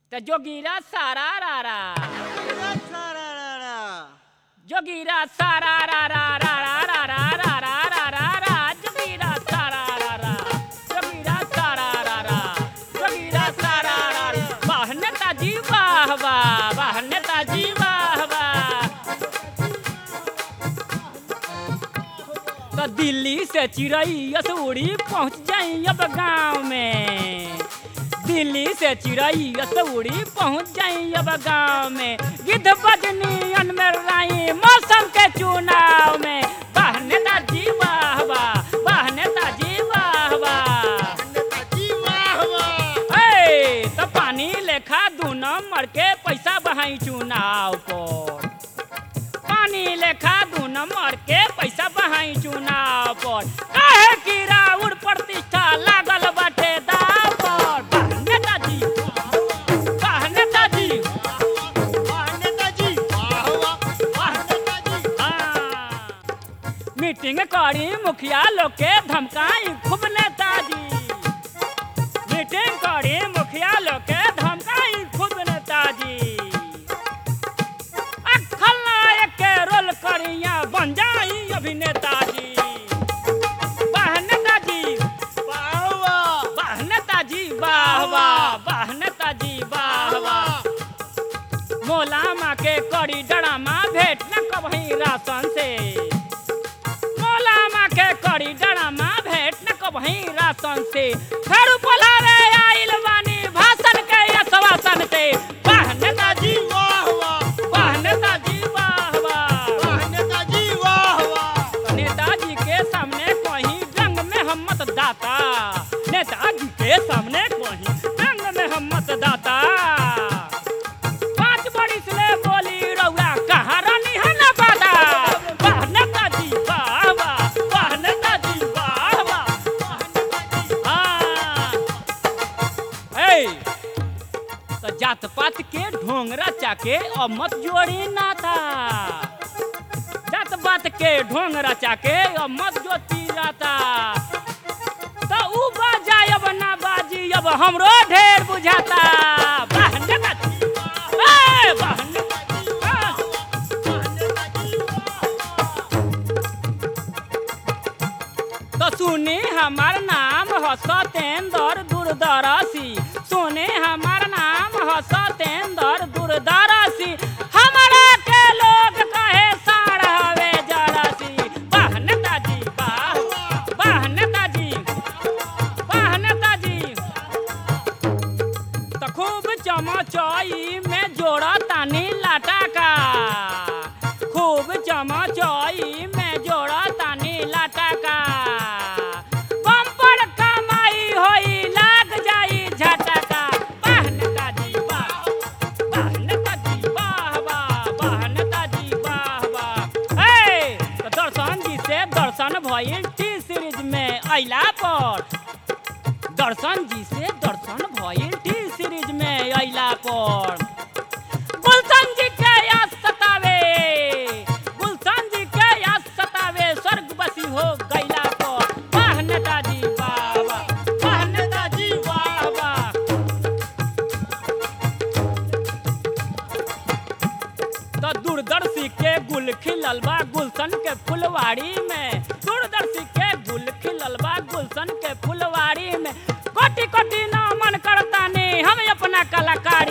तो जोगीरा सारा रा रा जोगीरा सारा रा रा रा रा रा रा रा रा रा रा रा जोगीरा सारा रा रा जोगीरा सारा रा रा जोगीरा सारा रा रा वाह नेताजी वाह वाह वाह नेताजी वाह वाह तो दिल्ली से चिड़ई असौड़ी पहुंच जाई अब गांव में दिल्ली से चिड़ई असौड़ी पहुंच जाई अब गांव में गिद्ध बजनी अनमेर राई मौसम के चुनाव में वाह नेताजी वाह वाह वाह नेताजी वाह वाह हे, तो पानी लेखा दू नंबर के पैसा बहाई चुनाव पर पानी लेखा दू नंबर के पैसा बहाई चुनाव पर काहे की राउर प्रतिष्ठा लागल बाटे दाव पर वाह नेताजी वाह नेताजी हाँ। मीटिंग करी मुखिया लोग के धमकाई खूब नेताजी मीटिंग करी मुखिया लोग के धमकाई खूब नेताजी आ खलनायक के रोल करिया बन जाई अभिनेता जी वाह नेताजी वाह नेताजी वाह वाह वाह नेताजी वाह वाह मोला माँ के करी डरामा भेंट न कबही राशन से मोला माँ के करी डरामा भेंट न कबही राशन से फिर बोलावे आइल बानी भाषण के आश्वासन से वाह नेताजी वाह नेताजी वाह वाह नेताजी के सामने कहीं जंग में हम मतदाता नेताजी के सामने कहीं जंग में हम मतदाता पांच बरिस ले बोली रउआ कहाँ रानी है ना बादा वाह नेताजी वाह वाह वाह नेताजी वाह वाह हाँ ए तो जात पात के ढोंगरा चाके और मत जोड़ी नाता जात बात के ढोंग रचा के अब मत जोती जाता तो ऊ बाजा अब ना बाजी अब हमरो ढेर बुझाता वाह नेताजी, ए, वाह नेताजी, वाह। तो सुने हमार नाम ह सतेंद्र दूरदर्शी सुने हमार नाम ह सतेंद्र दूरदर्शी हमारा के लोग कहे साढ़ हवे जड़सी वाह नेताजी वाह वाह नेताजी वाह नेताजी तो खूब चमचई में जोड़ा तानी लाटा का खूब चमचई में जोड़ा तानी लाटा का बम्पर कमाई होई लाग जाई झटका वाह नेताजी वाह वाह नेताजी वाह वाह वाह नेताजी वाह वाह हे तो दर्शन जी से दर्शन भइल टी सीरीज में अइला पर दर्शन जी से दर्शन भइल टी सीरीज में अइला पर गुलशन जी के याद सतावे गुलशन जी के याद सतावे स्वर्गवासी हो गइला पर वाह नेताजी वाह वाह वाह नेताजी वाह वाह तो दूरदर्शी के गुल खिलल बा गुलशन के फुलवाड़ी में दूरदर्शी के गुल खिलल बा गुलशन के फुलवाड़ी में कोटि कोटि ना मन करता ने हम अपना कलाकारी